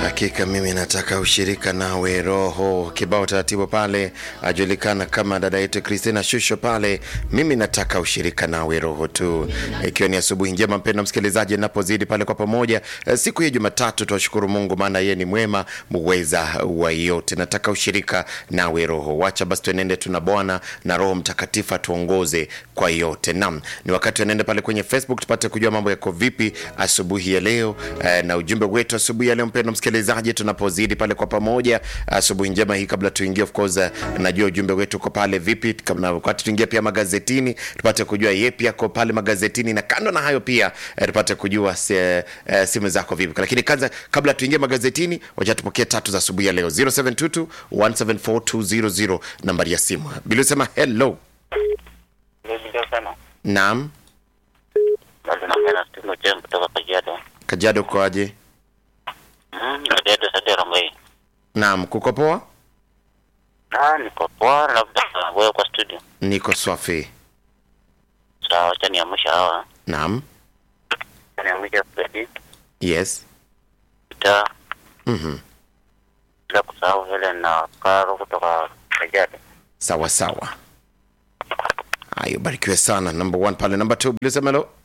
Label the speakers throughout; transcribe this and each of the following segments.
Speaker 1: Hakika mimi nataka ushirika nawe roho. Kibao taratibu pale ajulikana kama dada yetu Christina Shusho pale, mimi nataka ushirika nawe roho tu. Ikiwa ni asubuhi njema, mpendwa msikilizaji, napozidi pale kwa pamoja eh, siku hii Jumatatu, tuwashukuru Mungu maana yeye ni mwema muweza wa yote. Nataka ushirika nawe roho. Wacha basi tuenende, tuna Bwana na Roho Mtakatifu atuongoze kwa yote. Naam, ni wakati tuenende pale kwenye Facebook tupate kujua mambo yako vipi asubuhi ya leo eh, na ujumbe wetu asubuhi ya leo mpendwa msikilizaji, tunapozidi pale kwa pamoja asubuhi njema hii. Kabla tuingie, of course, eh, najua ujumbe wetu uko pale vipi, kama wakati tuingie pia magazetini tupate kujua yepi yako pale magazetini, na kando na hayo pia eh, tupate kujua se, eh, simu zako vipi. Lakini kwanza, kabla tuingie magazetini, wacha tupokee tatu za asubuhi ya leo 0722 174 nambari ya simu. Bila sema hello.
Speaker 2: Ndio sana.
Speaker 1: Naam,
Speaker 2: Basi naongea na Steve Ochieng kutoka Kajiado.
Speaker 1: Kajiado ukoaje?
Speaker 2: Mm, Kajiado sasa Rambai.
Speaker 1: Naam, kuko poa?
Speaker 2: Ah, niko poa labda wewe kwa studio.
Speaker 1: Niko swafi.
Speaker 2: Sawa, acha niamsha hawa.
Speaker 1: Naam,
Speaker 2: Acha niamsha Freddy,
Speaker 1: yes.
Speaker 2: Peter,
Speaker 1: Mhm.
Speaker 2: bila kusahau Helen na Karo kutoka Kajiado.
Speaker 1: Sawa sawa. Hayo, barikiwe sana. Number one pale, number two, bila sema hello.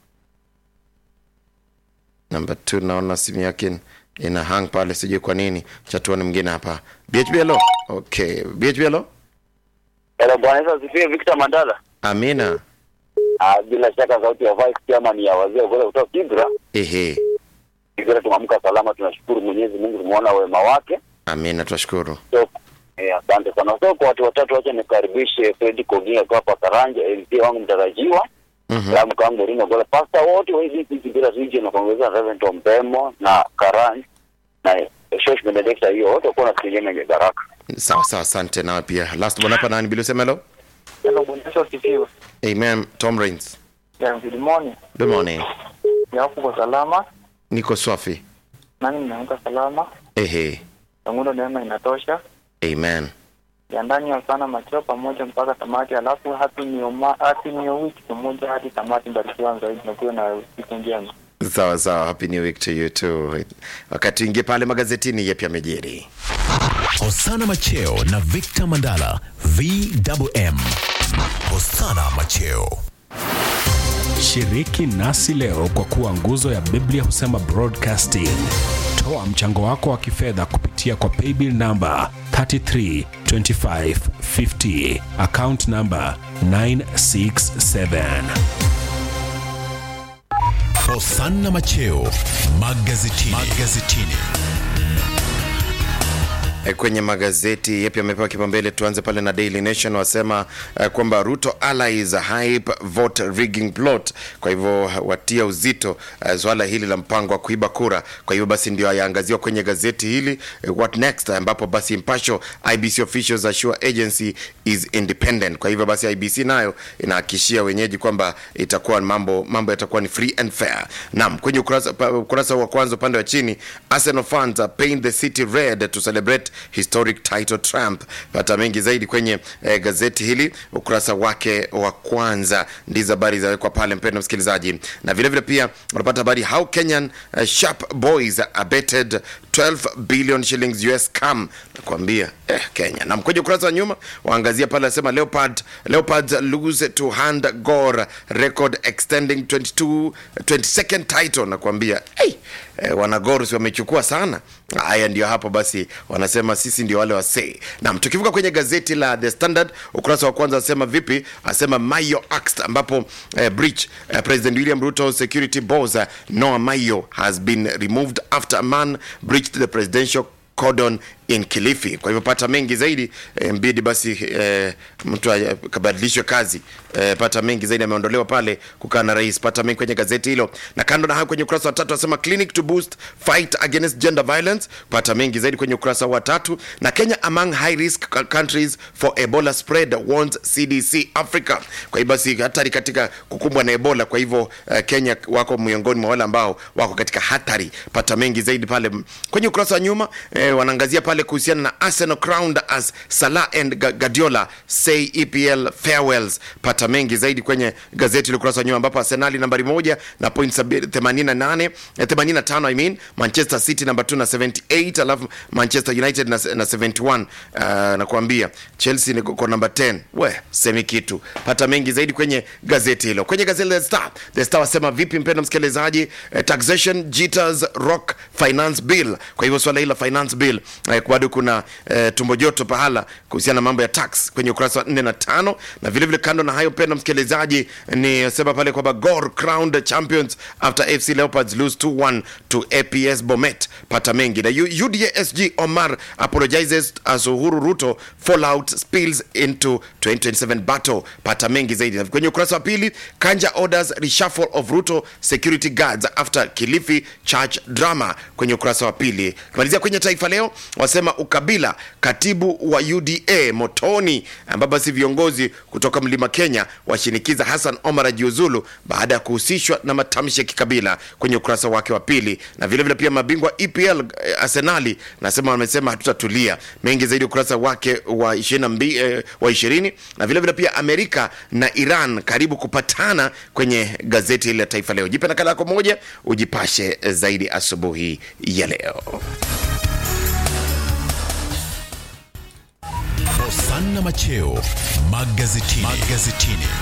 Speaker 1: Number two, naona simu yake ina hang pale, sijui kwa nini. Chatuani mwingine hapa. BHB hello. Okay, BHB hello.
Speaker 3: Hello, Bwana Yesu asifiwe. Victor Mandala.
Speaker 1: Amina.
Speaker 3: Ah, bila shaka sauti ya vice chairman ya wazee wa kutoka Kibra.
Speaker 1: Ehe.
Speaker 3: Kibra tumeamka salama, tunashukuru Mwenyezi Mungu, tumeona wema wake.
Speaker 1: Amina, tunashukuru.
Speaker 3: So, eh, asante sana. So kwa watu watatu, wacha nikaribishe Fred Koginga kwa hapa Karanja, MC wangu mtarajiwa.
Speaker 1: Mhm.
Speaker 3: Salamu kangu Rino Gola, pasta wote wa hizi Kibra region na kuongeza Reverend Ombemo na Karanja na Shosh Benedicta, hiyo wote kwa na kijana yenye baraka.
Speaker 1: Sawa sawa, asante nawe pia. Last one hapa nani bila sema hello.
Speaker 4: Hello, Bwana Yesu asifiwe.
Speaker 1: Amen. Tom Rains.
Speaker 4: Yeah, good morning.
Speaker 1: Good morning.
Speaker 4: Yako kwa salama,
Speaker 1: Niko swafi.
Speaker 4: nani mnaamka salama,
Speaker 1: Ehe.
Speaker 4: tangulo neema inatosha.
Speaker 1: Amen.
Speaker 4: Yandani ya sana macheo pamoja mpaka tamati, alafu happy new ma happy new week pamoja hadi tamati. Barikiwa zaidi na kuwa na siku njema.
Speaker 1: Sawa sawa, happy new week to you too. Wakati ingie pale magazetini, yepi amejiri.
Speaker 5: Hosana Macheo na Victor Mandala VMM. Hosana Macheo.
Speaker 6: Shiriki nasi leo kwa kuwa nguzo ya Biblia husema broadcasting. Toa mchango wako wa kifedha kupitia kwa paybill namba 332550 account namba 967.
Speaker 5: Hosana Macheo magazetini. magazetini.
Speaker 1: E, kwenye magazeti yapi yamepewa kipaumbele? Tuanze pale na Daily Nation, wasema uh, kwamba Ruto allies hype vote rigging plot. Kwa hivyo watia uzito uh, swala hili la mpango wa kuiba kura. Kwa hivyo basi ndio yaangaziwa kwenye gazeti hili uh, what next, ambapo basi mpasho IBC officials assure agency is independent. Kwa hivyo basi IBC nayo inahakikishia wenyeji kwamba itakuwa mambo mambo yatakuwa ni free and fair. Naam, kwenye ukurasa, pa- ukurasa wa kwanza upande wa chini Arsenal fans are paint the city red to celebrate historic title Trump. Pata mengi zaidi kwenye eh, gazeti hili ukurasa wake wa kwanza, ndizo habari zawekwa pale, mpendwa msikilizaji, na vile vile pia unapata habari how Kenyan uh, sharp boys abetted 12 billion shillings US scam. Nakwambia eh, Kenya. Na kwenye ukurasa wa nyuma waangazia pale, anasema Leopard Leopards lose to hand Gor record extending 22 22nd title. Nakwambia hey, eh, wanagorus wamechukua sana. Haya ndio hapo basi, wanasema sisi ndio wale wasee. Naam, tukivuka kwenye gazeti la The Standard ukurasa wa kwanza asema vipi? Asema Mayo axed, ambapo eh, breach eh, President William Ruto security boss eh, Noah Mayo has been removed after a man breached the presidential cordon in Kilifi. Kwa hivyo pata mengi zaidi eh, mbidi basi eh, mtu aya- kabadilishwe kazi eh, pata mengi zaidi ameondolewa pale kukaa na rais. Pata mengi kwenye gazeti hilo, na kando na hayo kwenye ukurasa wa tatu asema clinic to boost fight against gender violence. Pata mengi zaidi kwenye ukurasa wa tatu, na Kenya among high risk c- countries for Ebola spread warns CDC Africa. Kwa hivyo basi hatari katika kukumbwa na Ebola. Kwa hivyo eh, Kenya wako miongoni mwa wale ambao wako katika hatari. Pata mengi zaidi pale kwenye ukurasa wa nyuma eh, wanaangazia pale vile kuhusiana na Arsenal crowned as Salah and Ga- Guardiola say EPL farewells. Pata mengi zaidi kwenye gazeti la ukurasa wa nyuma, ambapo Arsenal nambari moja na point 88 eh, 85 I mean, Manchester City namba 2 na 78, alafu Manchester United na, na 71. Uh, nakwambia Chelsea ni kwa namba 10. We semi kitu. Pata mengi zaidi kwenye gazeti hilo. Kwenye gazeti la The Star, The Star wasema vipi, mpendwa msikilizaji, eh, taxation jitters rock finance bill. Kwa hivyo swala hili la finance bill eh, bado kuna eh, tumbo joto pahala kuhusiana na mambo ya tax kwenye ukurasa wa 4 na 5, na vile vile kando na hayo, mpendwa msikilizaji, ni sema pale kwamba Gor crowned champions after FC Leopards lose 2-1 to APS Bomet. Pata mengi na U- UDA-SG Omar apologizes as Uhuru Ruto fallout spills into 2027 battle. Pata mengi zaidi Na kwenye ukurasa wa pili. Kanja orders reshuffle of Ruto security guards after Kilifi church drama, kwenye ukurasa wa pili. Kimalizia kwenye Taifa Leo wasema ukabila, katibu wa UDA motoni, ambapo basi viongozi kutoka Mlima Kenya washinikiza Hassan Omar ajiuzulu baada ya kuhusishwa na matamshi ya kikabila, kwenye ukurasa wake wa pili. Na vile vile pia mabingwa EPL eh, Arsenali nasema wamesema hatutatulia. Mengi zaidi ukurasa wake wa 22 eh, wa 20 na vile vile pia Amerika na Iran karibu kupatana kwenye gazeti hili la Taifa Leo. Jipe nakala yako moja ujipashe zaidi asubuhi ya leo.
Speaker 5: Hosanna Macheo magazetini. magazetini.